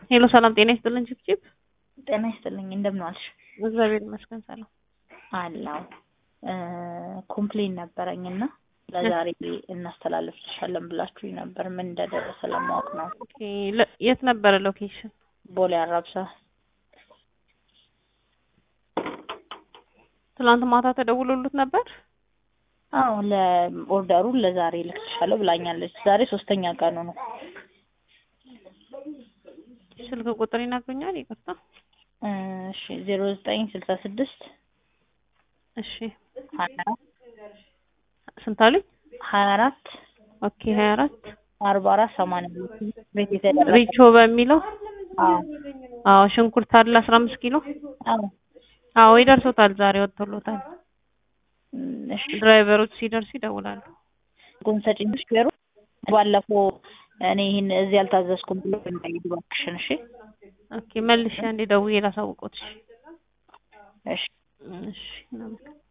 ሄሎ ሰላም ጤና ይስጥልን ችብችብ። ጤና ይስጥልኝ እንደምን ዋልሽ? እግዚአብሔር ይመስገን ሰላም አላው ኮምፕሌን ነበረኝ እና ለዛሬ እናስተላልፍልሻለን ብላችሁኝ ነበር። ምን እንደደረሰ ለማወቅ ነው። ኦኬ ለ- የት ነበረ ሎኬሽን? ቦሌ አራብሳ። ትናንት ማታ ተደውሎሉት ነበር? አዎ ለኦርደሩን ለዛሬ ልክልሻለሁ ብላኛለች። ዛሬ ሶስተኛ ቀኑ ነው። ስልክ ቁጥር ይነግሩኛል? ይቅርታ። እሺ ዜሮ ዘጠኝ ስልሳ ስድስት እሺ ሀያ ስንት አሉኝ? ሀያ አራት ኦኬ ሀያ አራት አርባ አራት ሰማንያ ሁለት ቤት የተደረገ ሪቾ በሚለው አዎ አዎ ሽንኩርት አለ አስራ አምስት ኪሎ አዎ አዎ ይደርሶታል። ዛሬ ወጥቶሎታል። እም፣ እሺ ድራይቨሮች ሲደርሱ ይደውላሉ። ጎን ሰጪኝ ሹፌሩ ባለፈው እኔ ይህን እዚህ አልታዘዝኩም ብሎ እንዳይሄድ እባክሽን። እሺ ኦኬ መልሼ አንዴ ደውዬ ላሳውቆት። እሺ እሺ እሺ እናመሰግናለን።